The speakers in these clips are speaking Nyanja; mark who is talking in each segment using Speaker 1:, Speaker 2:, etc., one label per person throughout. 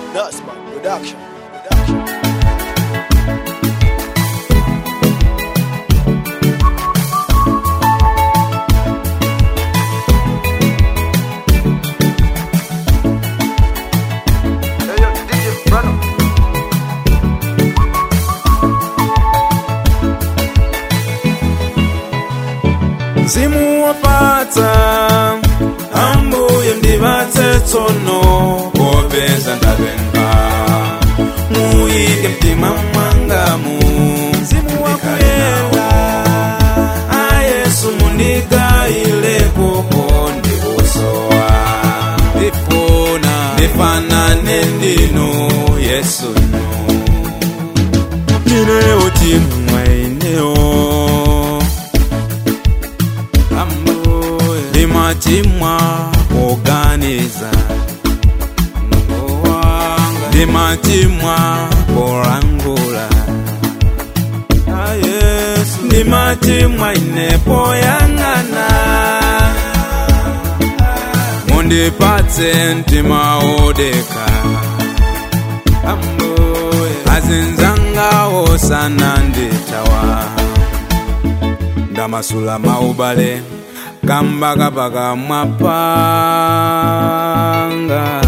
Speaker 1: Dustman Production. Production.
Speaker 2: mzimu wapata ambuye mdibatse tsono popeza ndabenga muyike mtima mwangamu mzimu wakuyela ayesu mundigayileko ndibusowa ndifuna ndifanane ndinu yesu nu ninewo timwaineo ndimatimwa kuganiza ndimatimwa kulangula ndimatimwa inepo yang'ana mundipatse mtima odeka azinzangawo sana nditawa ndamasula maubale kambakapaka mwapanga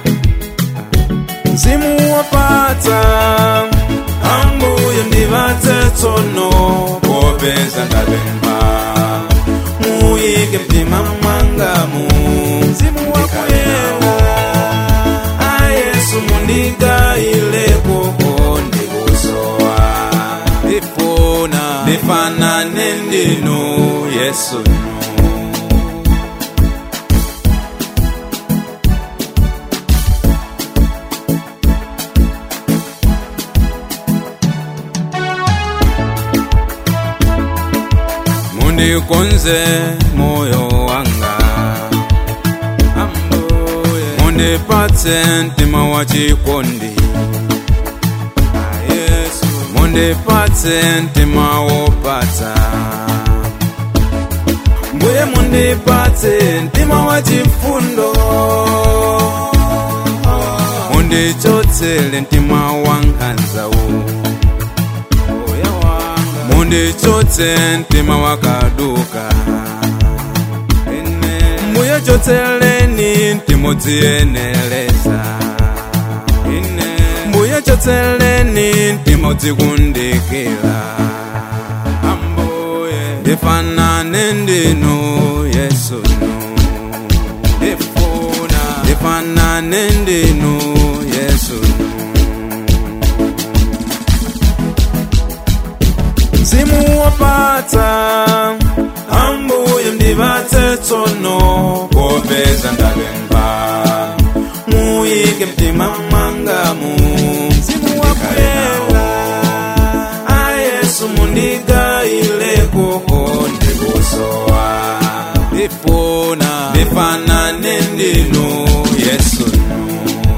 Speaker 2: mzimu wapata ambuye ndibatse tsono popeza ndapempha muyike mtima mwangamu mzimu wakuyela ayesu mundigayileko ndikusowa ndifuna ndifanane ndinu yesu nu mundikonze moyo wanga mundipatse mtima wa chikondi mundipatse mtima wopatsa mbuye mundipatse mtima wa chifundo mundichotsele mtima wa nkhanzawu mundichotse mtima wakaduka mbuye chotseleni mtima dziyeneleza mbuye chotseleni mtima udzikundikira ambuye ndifanane ndinu yesu nu ndifuna ndifanane ndinu yesu nu mzimu wapata ambuye mdibatse tsono popeza ndapempha muyike mtima mwangamu mzimu wakuyela ayesu mundigayileko ndikusowa ndifuna ndifanane ndinu yesu nu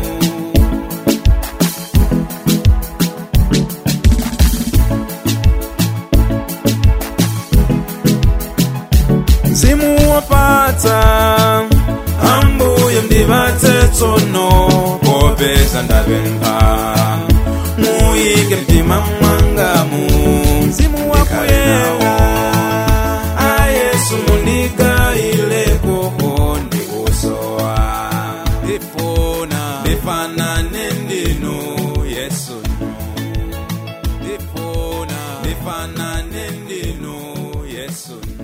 Speaker 2: mzimu wapata ambuye mdibatse tsono popeza ndapempha muyike mtima mwangamu mzimu wakuyela ayesu mundigayileko ndikusowa ndifuna ndifanane ndinu yesu nu ndifuna ndifanane ndinu yesu nu